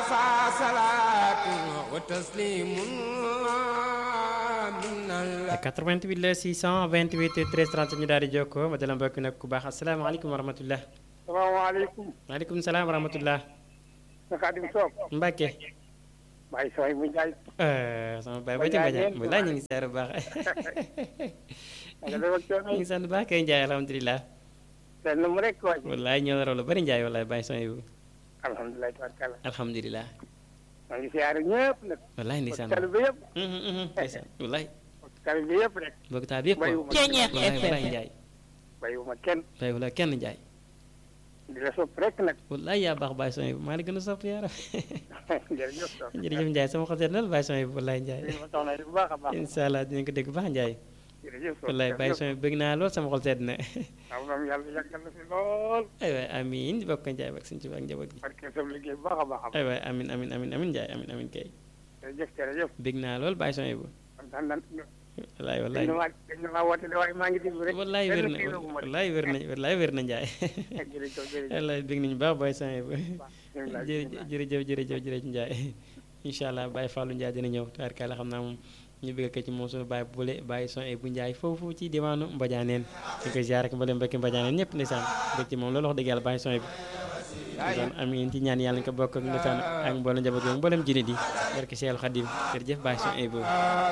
88 la 628 13 30 ñu daal di jokkoo ma dala mbokk nag ku baax asalaamaaleykum wa rahmatullah salaamaaleykum. maaleykum salaam wa rahmatullah sa Xaadim Soop. Mbacke. Baye Soy mu Njaay. sama baay ba ci Mbadiane mu laaj ñu ngi seer bu baax. nga def ak coono ñu ngi sant baax kay Ndiaye alhamdulilah. benn mu rek waay. wallaay ñoo la raw lu bari Ndiaye wallaay bàyyi son yu alhamdulilah tabarkalla. alhamdulilah. maa ngi siyaare ñëpp nag. wallaay ndeysaan kàlla bi yëpp. ndeysaan wallaay. kàlla bi yëpp rek. mbokk taal bi yëpp Bayuma wallaay wallaay Ndiaye. bàyyiwuma kenn. wallaay wallaay kenn Ndiaye. di la sopp rek nag. wallaay yaa baax bàyyi son yu maa la gën a sopp yaara jërëjëf Soop. jërëjëf Ndiaye sama xol seet na la bàyyi son yu wallaay Ndiaye. li ma soxla bu baax a baax. incha allah dinañ ko dégg bu baax Ndiaye. jërëjëf Soop. wallaay bàyyi son yu bëgg naa lool sama xol seet na. waaw moom yàlla yàggal na fi lool. ay waay amiin di bokk Ndiaye ak suñu ci ak njaboot gi. parce que sa liggéey bu baax a baax a baax. ay waay amiin amiin amiin amiin Ndiaye amiin amiin kay. jërëjëf jërëjëf. bëgg naa lool bàyyi son yu bu. kontaan nan wallaay wallaay dañ ma dañ ma woote de waaye maa ngi déglu rek. wallaay wér na benn kii la bu ma def. wallaay wér na wallaay wér na Ndiaye. jërëjëf jërëjëf. wallaay bëgg nañu baax bàyyi son yu bu. bismillah, jërëjëf bismillah. jërëjëf jërëjëf jërëjëf Ndiaye incha allah Baye Fallou Ndiaye dina ñëw tabarkalla xam naa moom ñu bëgg ko ci moom suñu Baye Boule Baye son bu Ndiaye foofu ci diwaanu Mbadianeen ñu koy ziar ak mboolem mbokki Mbadianeen ñëpp ndeysaan bëgg ci moom loolu wax dëgg yàlla Baye son bi ndeysaan amiin ci ñaan yàlla ñu ko bokk ak ndeysaan ak mboolem njaboot yi mboolem jullit yi barke Seexul Xadim jërëjëf Baye son bu